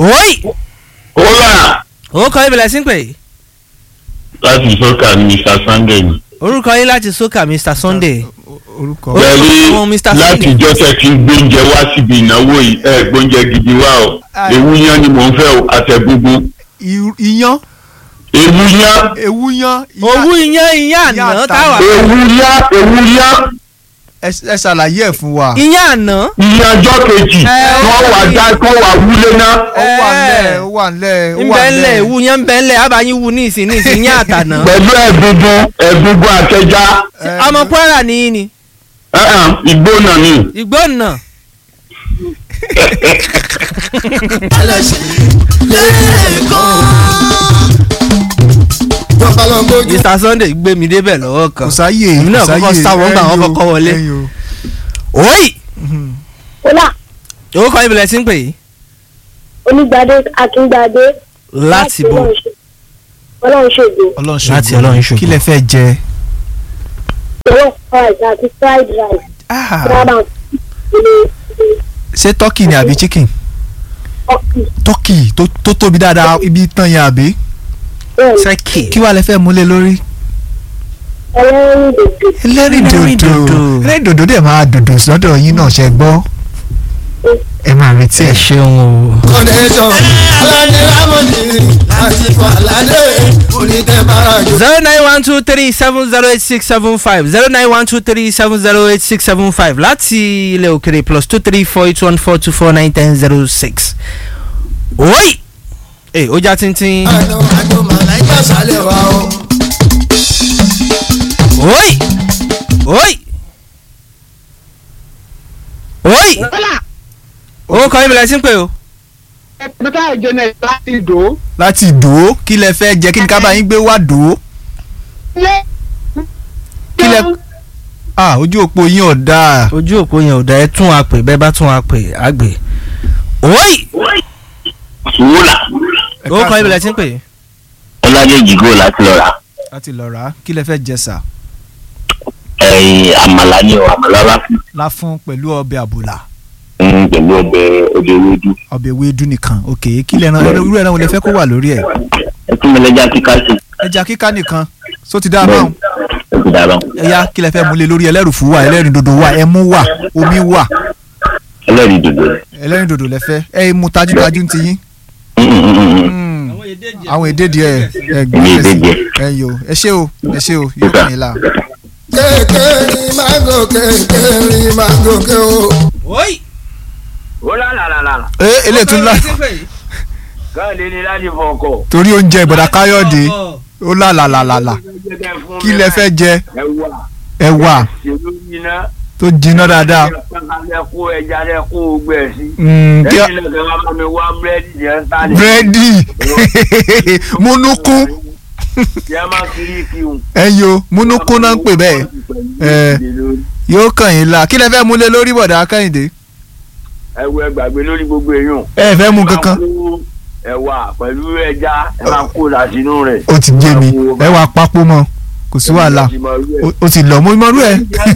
Oi! Hola! orúkọ yín bẹ̀rẹ̀ sí ń pè é. Láti sọ́kà ní Mr. Sunday ni. orúkọ yín láti sókà Mr Sunday. orúkọ Ó- Pẹ̀lú àwọn Mr. láti Sunday. ìjọ tẹ̀ kí n gbóúnjẹ wá síbi ìnáwó yìí ẹ̀ gbóúnjẹ gidi wá o. Ai. Ewu yán ni mò ń fẹ́ o, àtẹ̀gbùngbùn. I- iyán Ewu yán, ewu yán iyán. owó iyán iyán Iyán àná àtàwọn. táwa. ewu yán, ewu yán. ẹ ẹ ṣàlàyé ẹ̀ fún wa. iyán àná. Iye ọjọ́ kejì, Ẹ. wọ́n wà dá kọ́ wà wúlé náà. ó wà ńlẹ̀ ẹ. ó wà ńlẹ̀ ó wà nbẹ̀nlẹ̀ ewu yẹn nbẹ̀nlẹ̀ abayin wu ní ìsìn ní ìsìn yẹn àtàná. Pẹ̀lú ẹ̀gbùngbùn, ẹ̀gbùngbùn àtẹja. Ẹ, ọmọ Kwara nìyí ni Ẹ̀hàn, Ìgbónà ni. ìgbónà. Mr Sunday gbé mi débẹ̀ lọ́wọ́ kò kan. sáyè Èmi náà kò sáyè. kọ́kọ́ sá wọn gbà wọ́n ẹyọ, kọ́kọ́ wọlé. ẹyọ. Oi! Ọlá orúkọ yín bẹ̀rẹ̀ sí ń pè é. Onígbadé Akíngbadé. láti bò. Ọlọ́run ṣègbè. ọlọ́run ṣògo Láti Ọlọ́run ṣògo. kí lẹ fẹ́ jẹ. Jollof rice àti fried rice. Ah, Rárá ṣé turkey ni àbí chicken. ọkì turkey tó tó tóbi dáadáa ibi tán yẹn àbí. bẹ́ẹ̀ ni sẹ́kì. kí wàá lẹ fẹ́ múlẹ̀ lórí. ẹlẹ́rìn dòdò. ẹlẹ́rìndòdò Ẹlẹ́rìndòdò. ẹlẹ́rìndòdò dẹ̀ máa dòdò sọ́dọ̀ yín náà ṣe gbọ́. ẹ máa retí ẹ ẹ. ṣeun o. connection alani ramoni láti falade onítẹ̀bára jù. zero nine one two three seven zero eight six seven five zero nine one two three seven zero eight six seven five láti ilẹ̀ òkèrè plus two three four eight one four two four nine ten zero six. Oi! Ee ó já tíntín. àjọ àjọ màláìka sálẹ̀ wa o. Oi! Oi! Oi! Orúkọ yín bẹ̀rẹ̀ sí ń pè o. Peter Janet láti Ìdó. láti dòó kí lẹ fẹ́ jẹ kí ni ká bá yín gbé wá dòó. kí lẹ ah ojú òpó yín ò dáa. Ojú òpó yẹn ò dá ẹ tún wa pè bẹ́ẹ̀ bá tún wa pè á gbé. Oi! Wúlà. Ẹ Orúkọ yín káàsán. bẹ̀rẹ̀ sí ń pè. Ọládèjì gò láti lọ rà. láti lọ rà á kí lẹ fẹ́ jẹ sà. Ẹ̀yìn àmàlà ni o, àmàlà láfún. láfún pẹ̀lú ọbẹ̀ àbùlà Pẹ̀lú ọbẹ̀ ọbẹ̀ ewédú. ọbẹ̀ ewédú nìkan ok kí lẹ ran irú ẹran wo lẹ fẹ́ kó wà lórí ẹ̀. Ẹ tún mi lẹ́jà kíkà sí. ẹja kíká nìkan só ti dáa báwọn. Ẹ ti dára. ẹyá kí lẹ fẹ́ múlẹ̀ lórí ẹlẹ́rùfú wà ẹlẹ́rìndòdò wà ẹmú wà omi wà Ẹlẹ́rìí dòdò. ẹlẹ́rìndòdò lẹ fẹ́ ẹ mú tajútajú ti yín. Mm. àwọn èdè díẹ̀ ẹ Èmi gbé èdè sí díẹ̀. ẹ yo ẹ ṣé o ẹ ṣé o yóò kàn yín la. kékeré máa gòkè kékeré máa gòkè o. Oi! ó lálàlàlà ẹ eléyìí tún lá káàdé ni láti fọkọ. torí oúnjẹ ìbọ̀dà káyọ̀dé ó là là là là là kí lẹ fẹ́ jẹ ẹwà ẹ̀wà ṣèlú yiná tó jiná dáadáa. ẹ kó ẹja rẹ kó o gbẹ sí. Mm, kí a- lẹ́yìn náà kí wọ́n bá mi wá búrẹ́dì yẹn sálẹ̀. búrẹ́dì múnúkú kí ẹ má kiri kí n. ẹyọ múnúkú náà ń pè bẹ́ẹ̀ ẹ yóò kàn yín la kí lẹ fẹ́ múlẹ̀ lórí bọ̀dà kẹ́hìndé ẹ wo ẹgbàgbé lórí gbogbo èèyàn. ẹ fẹ́ mú kankan ẹwà pẹ̀lú ẹja ẹ máa kó làṣínú rẹ̀. ó ti jẹ mi ẹ wà papò mọ́ kò sí wàhálà Ó- ó ti lọ mo mọ rú ẹ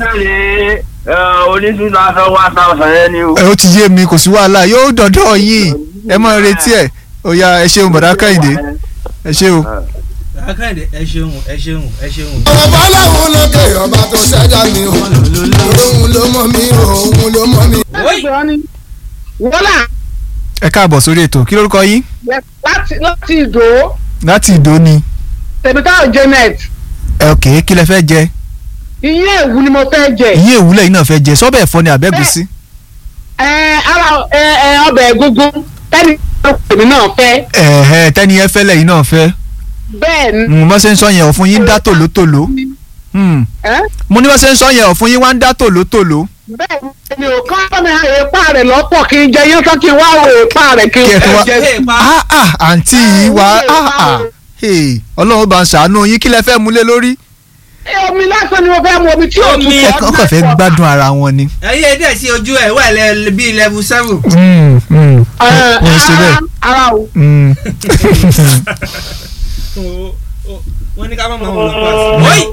oníṣúná aṣọ one thousand yẹn ni o. ẹ ó ti yé mi kò sí wàhálà yóò dọ̀dọ̀ yín ẹ mọ retí ẹ ó yá ẹ ṣeun bọ̀dà kẹ́hìndé ẹ ṣe o. Akande ẹ ṣeun ẹ ṣeun ẹ ṣeun. ọ̀rọ̀ bọ́láhùn lókè ọba tó ṣẹ́jà mi o. òun ló mọ̀ mí o òun ló mọ̀ mí. Oi! Wọ́lá ẹ káàbọ̀ sórí ètò kí lórúkọ yín láti láti Ìdó. láti ìdó ni Peter Janet. ẹ ok kí lẹ fẹ́ jẹ Iye èwú ni mo fẹ́ jẹ. ìyín èwúlẹ̀ yìí náà fẹ́ jẹ sọ́bẹ̀ ẹ̀fọ́ ni àbẹ́gùsí Ẹ ara ẹ ẹ ọbẹ̀ egungun tẹ́ni èmi náà fẹ́. ẹ̀ẹ́ tẹ́ni ẹ fẹ́lẹ̀ yìí náà fẹ́ Bẹ́ẹ̀ ni. mo ṣe ń sọ yẹn ọ̀fun yín ń dá tòlótòló Hmm. ẹ́, mo ní wọ́n ṣe ń sọ yẹn ọ̀fun yín wá ń dá tòlótòló Bẹ́ẹ̀ ni mi ò kọ́ mi èèpá rẹ̀ lọ́pọ̀ kí n jẹ yín tán kí n wá wo èèpá rẹ̀ kí n Kí ẹ fi fẹ́ wá- jẹ. ah ah àǹtí yìí wá ah ah hey, ọlọ́run bá ń ṣàánú yín kí lẹ fẹ́ múlé lórí Ẹ, Omi lásán ni mo fẹ́ mu omi tí ò Omi tutù. ẹ kàn kàn fẹ́ gbádùn ara wọn ni. Ẹyẹ dẹ̀ sí ojú ẹ̀ wà lẹ bíi level seven. Hmm, hmm. Ẹ, Wọ́n ṣe bẹ́ẹ̀. ara- Ara o. Hmm. Wọ́n ní ká má mọ̀ wọn lọ pa. Oi!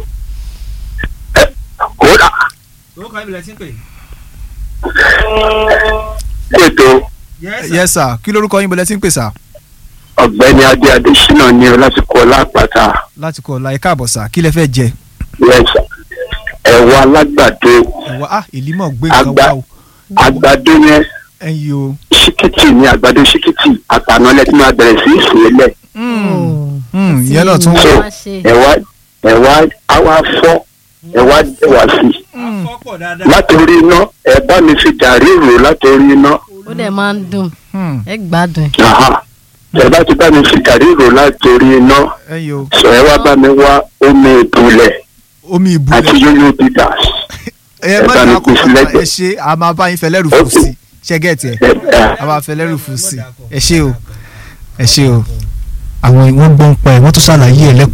Kódà. Orúkọ yín bẹ̀rẹ̀ sí ń pè. Ètò yes sir kí lorúkọ yín bọ̀lẹ́ tí ń pè sà ọ̀gbẹ́ni adé adésínà ní ọ láti kọ lápáta láti kọ̀ ọ̀la ẹ̀ka àbọ̀ sà kí lẹ fẹ́ jẹ yẹsà ẹ̀wọ̀ alágbàdo ẹ̀wà ah èlímọ̀ gbé nǹkan Àgbà- wá o àgbàdo yẹn ẹ̀yin o ṣíkìtì ní àgbàdo ṣíkìtì àtànálẹ̀ tí máa bẹ̀rẹ̀ sí í sè é lẹ̀ Hmm, ìyẹn náà tún so wọ̀ wá ṣe. ẹ̀wà ẹ̀wà àwa fọ́ ẹ̀wà dẹ̀wà sí i látòrí iná ẹ̀ bá mi fi gàrí rò látòrí iná ó dẹ̀ máa ń dùn Hmm, ẹ gbádùn ẹ̀. Aha. ẹ̀ bá ti bá mi fi gàrí rò látòrí iná ẹ̀yin o sọ ẹ̀ wá bá mi wá omi ìbúlẹ̀ omi àti ìbúlẹ̀ yóyó bitters ẹ ẹ má bá mi dà kú kó sí lẹ́gbẹ̀ẹ́. ẹ ṣe a máa bá yín fẹ́ lẹ́rù fún sí ṣẹ́gẹ̀tì ẹ̀ ẹ̀ ẹ̀ a máa fẹ́ lẹ́rù fún sí ẹ ṣe o ẹ ṣe o àwọn ìwọ̀n gbọ́n pa ẹ̀ wọ́n tún ṣàlàyé ẹ̀ lẹ́kọ̀ọ́